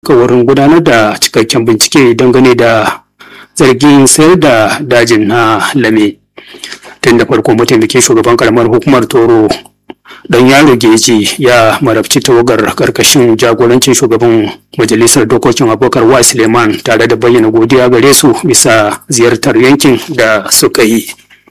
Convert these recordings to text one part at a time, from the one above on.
alkawarin gudanar da cikakken bincike dangane da zargin sayar da dajin na lame tun da farko mataimakin shugaban karamar hukumar toro don yaro geji ya marabci tawagar karkashin jagorancin shugaban majalisar dokokin abokar wa suleiman tare da bayyana godiya gare su bisa ziyartar yankin da suka yi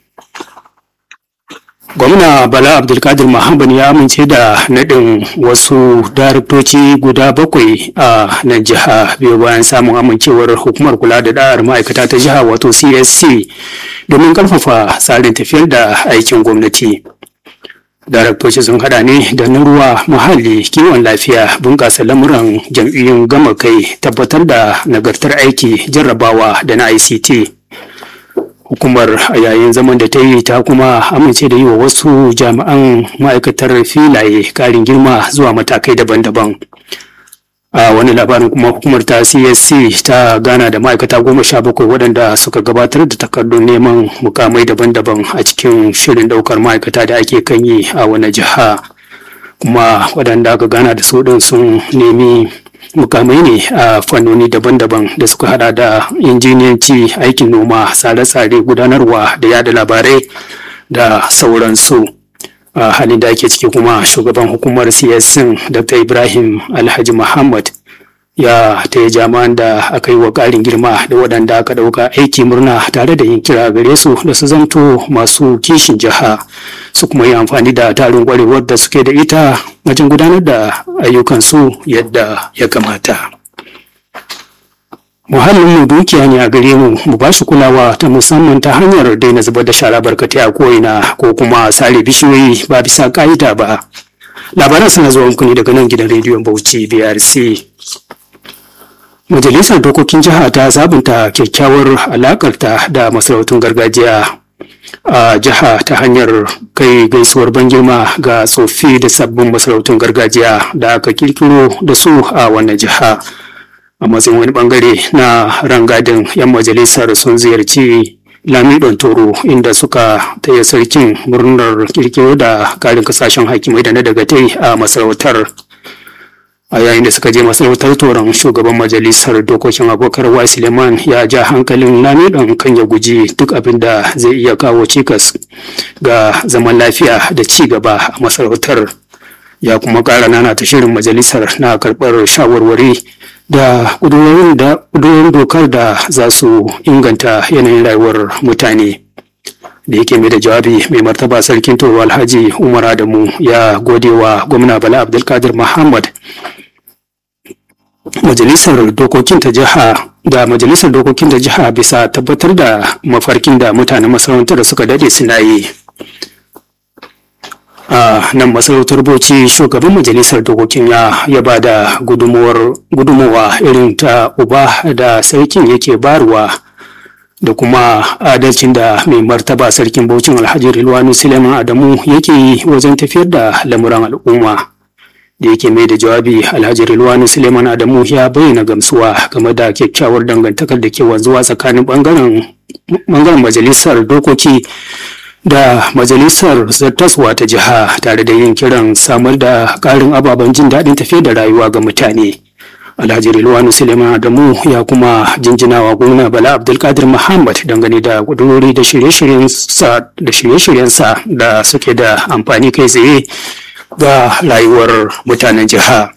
gwamna bala abdulkadir muhammad ya amince da naɗin wasu daraktoci guda bakwai a nan jiha biyu bayan samun amincewar hukumar kula da da'ar ma'aikata ta jiha wato csc domin ƙarfafa tsarin tafiyar da aikin gwamnati daraktoci sun hada ne da na ruwa muhalli kiwon lafiya bunƙasa lamuran jam'iyyun gama kai tabbatar da nagartar aiki jarrabawa da na ict hukumar a yayin zaman da ta yi ta kuma amince da yi wa wasu jami'an ma'aikatar filaye karin girma zuwa matakai daban-daban a wani labarin kuma hukumar ta csc ta gana da ma'aikata goma sha bakwai waɗanda suka gabatar da takardun neman mukamai daban-daban a cikin shirin ɗaukar ma'aikata da ake kan yi a wani jiha kuma waɗanda aka gana da su ɗin sun nemi mukamai ne a fannoni daban-daban da suka hada da injiniyanci aikin noma tsare-tsare gudanarwa da yada labarai da sauransu a halin da ake ciki kuma shugaban hukumar siyasin dr ibrahim alhaji muhammad ya taya jami'an da aka yi wa ƙarin girma da waɗanda aka ɗauka aiki murna tare da yin kira gare su da su zanto masu kishin jiha su kuma yi amfani da tarin ƙwarewar da suke da ita wajen gudanar da ayyukansu yadda ya kamata. muhallin mu dukiya ne a gare mu mu ba shi kulawa ta musamman ta hanyar daina zubar da shara barkatai a ko'ina ko kuma sare bishiyoyi ba bisa ka'ida ba labaran suna zuwa muku ne daga nan gidan rediyon bauchi brc majalisar dokokin jiha ta zabunta kyakkyawar alakarta da masarautun gargajiya a jiha ta hanyar kai gaisuwar ban girma ga tsoffi da sabbin masarautun gargajiya da aka kirkiro da su a wannan jiha. a matsayin wani bangare na rangadin 'yan majalisar sun ziyarci lamidon toro inda suka taya sarkin murnar kirkiro da karin kasashen hakimai da na dagatai a masarautar a yayin da suka je masarautar toron shugaban majalisar dokokin abokar wa suleiman ya ja hankalin lamidon kan ya guji duk abin da zai iya kawo cikas ga zaman lafiya da ci gaba a masarautar ya kuma ƙara nana ta shirin majalisar na karɓar shawarwari da ƙudurorin dokar da za su inganta yanayin rayuwar mutane da yake mai da jawabi mai martaba sarkin toro alhaji umar adamu ya gode wa gwamna bala abdulkadir muhammad majalisar dokokin ta jiha da majalisar dokokin ta jiha bisa tabbatar da mafarkin da mutanen masarautar suka dade suna yi a nan masarautar bauchi shugaban majalisar dokokin ya ya ba da gudunmowa irin ta uba da sarkin yake barwa da kuma adalcin da mai martaba sarkin bauchin alhaji rilwanu suleiman adamu yake yi wajen tafiyar da lamuran al'umma da yake mai da jawabi alhaji rilwanu suleiman adamu ya bayyana gamsuwa game da kyakkyawar dangantakar da ke wanzuwa tsakanin bangaren majalisar dokoki da majalisar zartaswa ta jiha tare da yin kiran samar da ƙarin ababen jin daɗin tafiye da rayuwa ga mutane alhaji rilwanu suleiman adamu ya kuma jinjinawa gwamna bala abdulkadir muhammad dangane da kudurori da shirye-shiryensa da suke da amfani kai tsaye ga rayuwar mutanen jiha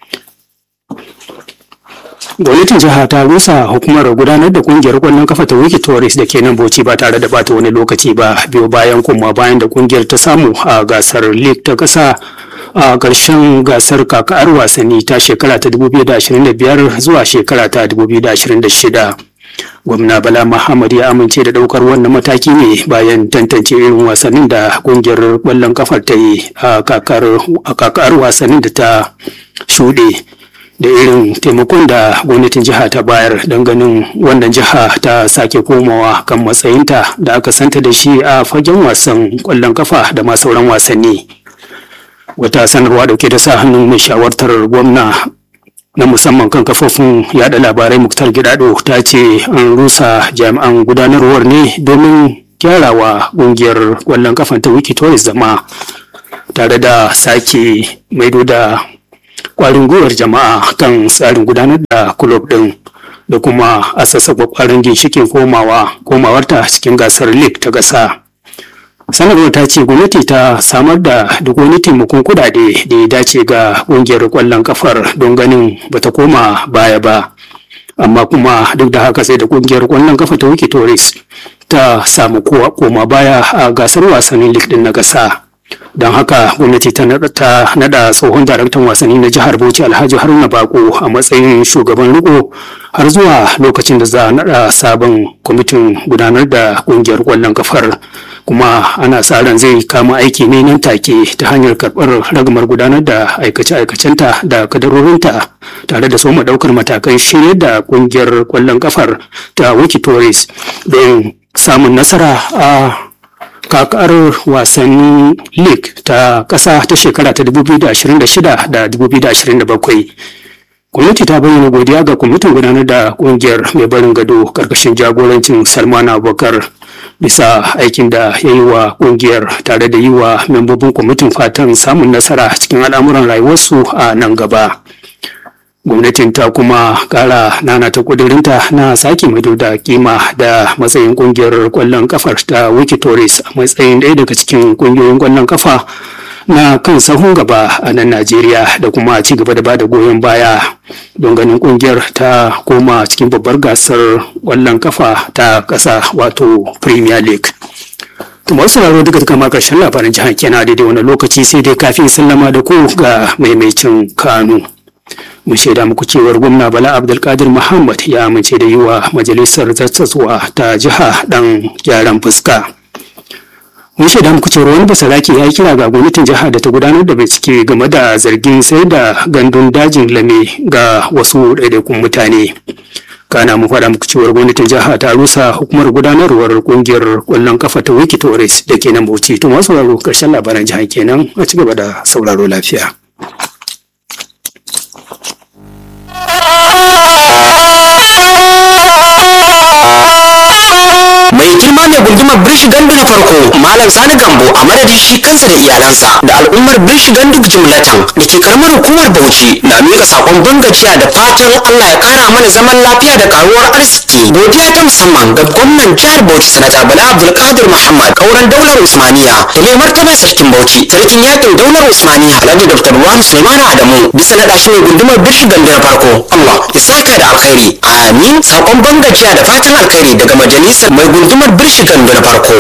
gwamnatin jiha ta rusa hukumar gudanar da kungiyar kwallon kafa ta wiki tourist da ke nan bauchi ba tare da bata wani lokaci ba biyo bayan kuma bayan da kungiyar ta samu a gasar league ta kasa a ƙarshen gasar kakar wasanni ta shekara ta 2025 zuwa shekara ta 2026 gwamna bala muhammad ya amince da daukar wannan mataki ne bayan tantance irin wasannin da kungiyar kwallon kafar ta yi a kakar wasannin da ta shuɗe da irin taimakon da gwamnatin jiha ta bayar don ganin wannan jiha ta sake komawa kan matsayinta da aka santa da shi a fagen wasan kwallon kafa da ma sauran wasanni wata sanarwa dauke da sa hannun mai shawartar gwamna na musamman kan kafofin yada labarai muktar gidado ta ce an rusa jami'an gudanarwar ne domin gyarawa ƙungiyar kwallon kafan ta wiki zama tare da sake maido da kwarin gwiwar jama'a kan tsarin gudanar da kulob din da kuma a sassaba kwarin ginshikin komawa komawarta cikin gasar league ta ƙasa. sanarwar ta ce gwamnati ta samar da duk wani taimakon kudade da ya dace ga ƙungiyar ƙwallon kafar don ganin bata koma baya ba amma kuma duk da haka sai da ƙungiyar ƙwallon kafa ta wiki tourist ta samu koma baya a gasar wasannin league din na ƙasa don haka gwamnati ta nada tsohon daraktan wasanni na jihar bauchi alhaji haruna bako a matsayin shugaban riko har zuwa lokacin da za a nada sabon kwamitin gudanar da kungiyar kwallon kafar kuma ana sa ran zai kama aiki ne nan take ta hanyar karɓar ragamar gudanar da aikace-aikacenta da kadarorinta tare da soma ɗaukar matakan shirya da kungiyar kwallon kafar ta wiki tourist don samun nasara a kakar wasannin league ta ƙasa ta shekara ta 2026 da 2027 gwamnati ta bayyana godiya ga kwamitin gudanar da ƙungiyar mai barin gado ƙarƙashin jagorancin salman abubakar bisa aikin da ya yi wa ƙungiyar tare da yi wa membobin kwamitin fatan samun nasara cikin al'amuran rayuwarsu a nan gaba. gwamnatin ta kuma kara nana ta kudurinta na sake maido da kima da matsayin kungiyar kwallon kafar ta wikitoris a matsayin ɗaya daga cikin kungiyoyin kwallon kafa na kan sahun gaba a nan najeriya da kuma ci gaba da bada goyon baya don ganin kungiyar ta koma cikin babbar gasar kwallon kafa ta ƙasa wato premier league To masu sauraro duka duka ma karshen labarin jihar kenan daidai wani lokaci sai dai kafin sallama da ku ga maimaicin kanu. mun shaida muku cewar gwamna bala abdulkadir muhammad ya amince da yi wa majalisar zartaswa ta jiha dan gyaran fuska mun shaida muku cewar wani basarake ya yi kira ga gwamnatin jiha da ta gudanar da bincike game da zargin sai da gandun dajin lame ga wasu ɗaiɗaikun mutane kana mu faɗa muku cewar gwamnatin jiha ta rusa hukumar gudanarwar kungiyar ƙwallon kafa ta wiki torres da ke nan bauchi to masu sauraro ƙarshen labaran jiha kenan a ci gaba da sauraro lafiya. mai girma mai gundumar birshi gandu na farko malam sani gambo a madadin shi kansa da iyalansa da al'ummar birshi gandu jimlatan da ke karamar hukumar bauchi na miƙa sakon bangajiya da fatan allah ya kara mana zaman lafiya da karuwar arziki godiya ta musamman ga gwamnan jihar bauchi sanata bala abdulkadir muhammad kauran daular usmaniya da mai martaba sarkin bauchi sarkin yakin daular usmaniya alhaji dr ruwan suleiman adamu bisa naɗa shi mai gundumar birshi gandu na farko allah ya saka da alkhairi amin sakon bangajiya da fatan alkhairi daga majalisar mai gundumar birshi gandu na farko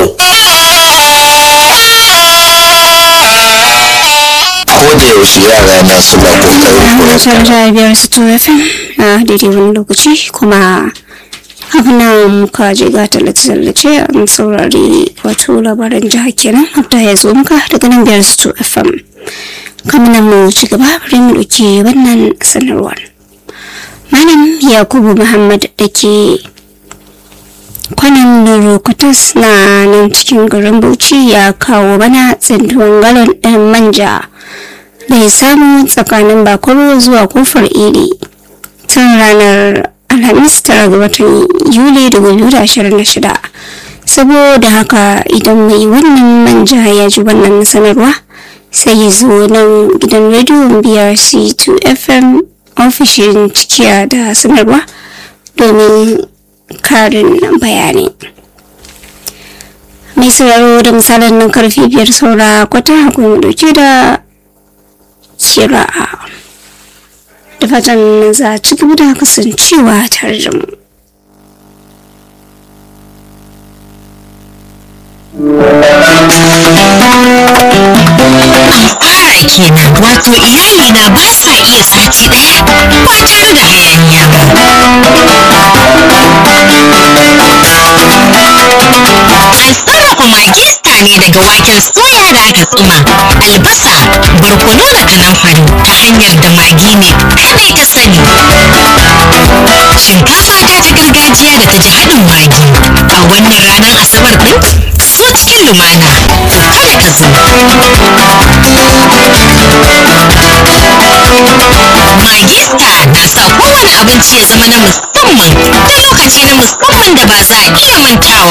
ko da yaushe yara na suna kokarin Hausar da biyar su FM a daidai wani lokaci kuma abin nan muka je ga tallace-tallace an saurari wato labaran jihar kenan abda ya zo muka daga nan biyar su FM kamar nan mu ci gaba bari mu ɗauki wannan sanarwar malam yakubu muhammad da ke kwanan rokutus na nan cikin garin bauchi ya kawo bana tsintuwan galon ɗin manja da ya samu tsakanin bakoro zuwa kofar iri tun ranar alhamis tara ga watan yuli 2026 saboda haka idan mai wannan manja ya ji wannan sanarwa sai ya zo nan gidan rediyon brc 2 fm ofishin cikiya da sanarwa domin karin bayani mai sauraro da misalin nan karfi biyar saura kwata akwai dauke da kira'a da fatan za a ci gaba da kasancewa tare da mu fara kenan wato iyalina ba sa iya sati daya ba tare da hayaniya ba an sarrafa magista ne daga waken soya da aka tsuma albasa barkono da kanamfari ta hanyar da magi ne kadai ta sani shinkafa ta ta gargajiya da ta ji haɗin magi a wannan ranar asabar ɗin ka zo cikin lumana kada ka zo Magista na sa kowane abinci ya zama na musamman da lokaci na musamman da ba za a iya mantawa